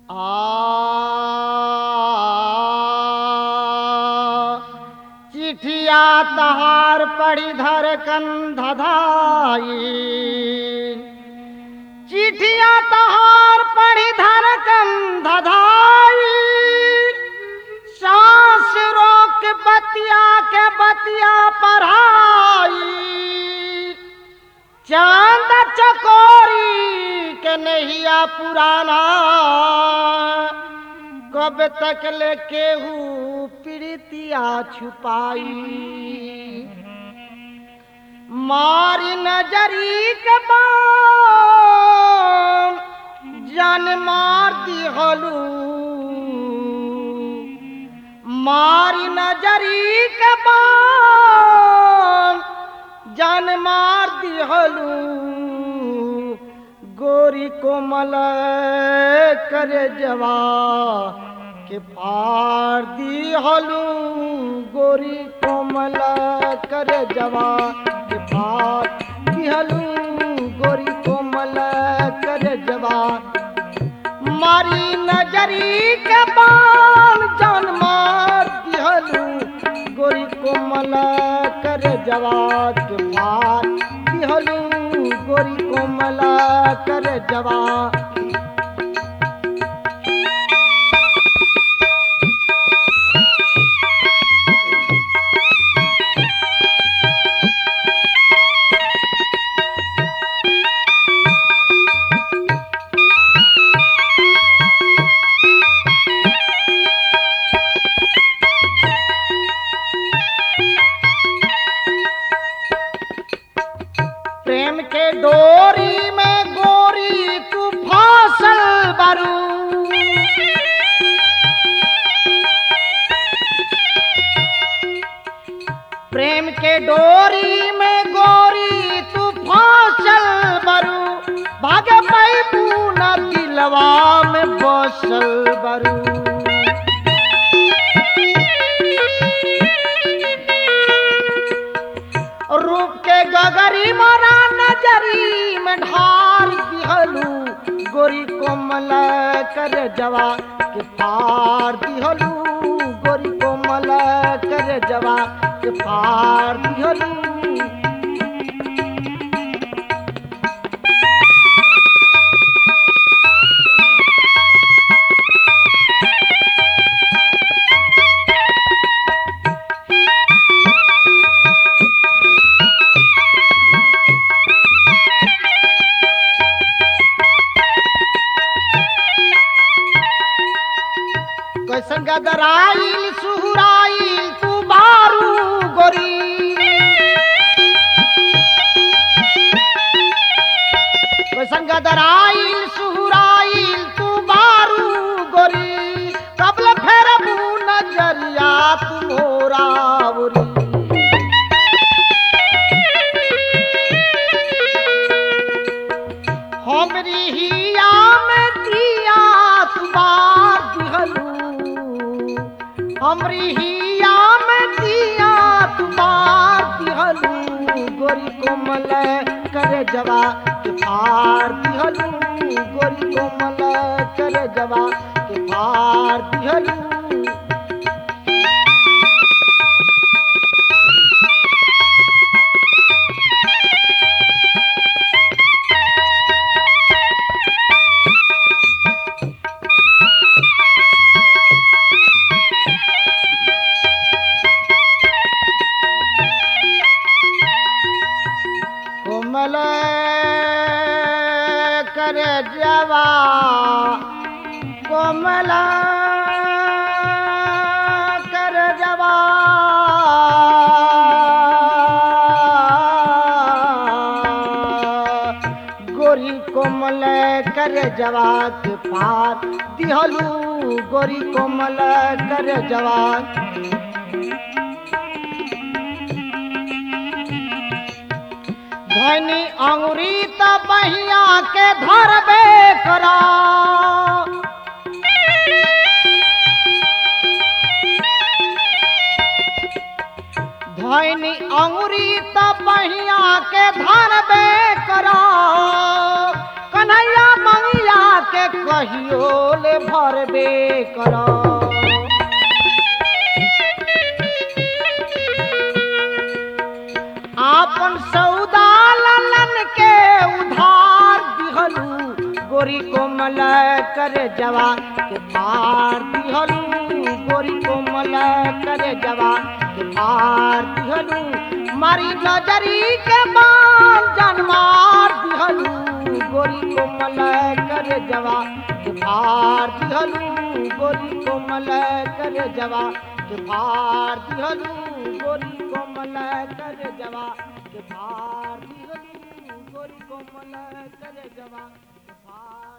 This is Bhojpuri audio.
आ चिठिया तहार पड़ी धर कंधधाई चिठिया तहार पड़ी धर कंधधाई सांस रोक बतिया के बतिया पढ़ाई चांद चकोरी के नहिया पुराना कब तक ले केहू प्रीतिया छुपाई मारी नजरी के बाण जान मार दिहलू मारी नजरी के बाण जान मार दिहलू गोरी कोमल कर जवा के पार दिहलू गोरी कोमल कर जवा के पार दिहलू गोरी कोमल कर जवा मारी नजरी के बाण जान मार दिहलू गोरी कोमल कर जवाब के पार दिहलू गोरी कोमल कर जवाब प्रेम के डोरी में गोरी तू फासल बरू प्रेम के डोरी में गोरी तू फासल बरू भागे पैबू न दिलवा में बसल बरू रूप के गगरी मोरा नजरी में ढार दिहलू गोरी कोमल कर जवा के पार दिहलू गोरी कोमल कर जवा के पार दिहलू कैसन गदराइल सुहुराइल तू बारू गोरी कैसन गदराइल सुहुराइल तू बारू गोरी कबल फेर नजरिया तू मोरावरी हमरी हिया में दिया तुमार दिहलू हमरी हिया में दिया तुमार दिहलू गोरी कोमल कर जवा के पार दिहलू गोरी कोमल कर जवा के पार दिहलू कोमल कर जवा कोमल कर जवा गोरी कोमल कर जवा के पार दिहलू गोरी कोमल कर जवा धनी अंगुरी त बहिया के धरबे करा धनी अंगुरी त बहिया के धरबे करा कन्हैया मंगिया के कहियो ले भरबे कर आपन सौदा ललन के उधार दिहलू गोरी कोमल कर जवा के पार दिहलू गोरी कोमल कर जवा के पार दिहलू मारी नजरी के बाल जनमार दिहलू गोरी कोमल कर जवा के पार दिहलू गोरी कोमल कर जवा के पार दिहलू गोरी कोमल कर जवा के पार दिहलू गोरी कोमल कर जवा के पार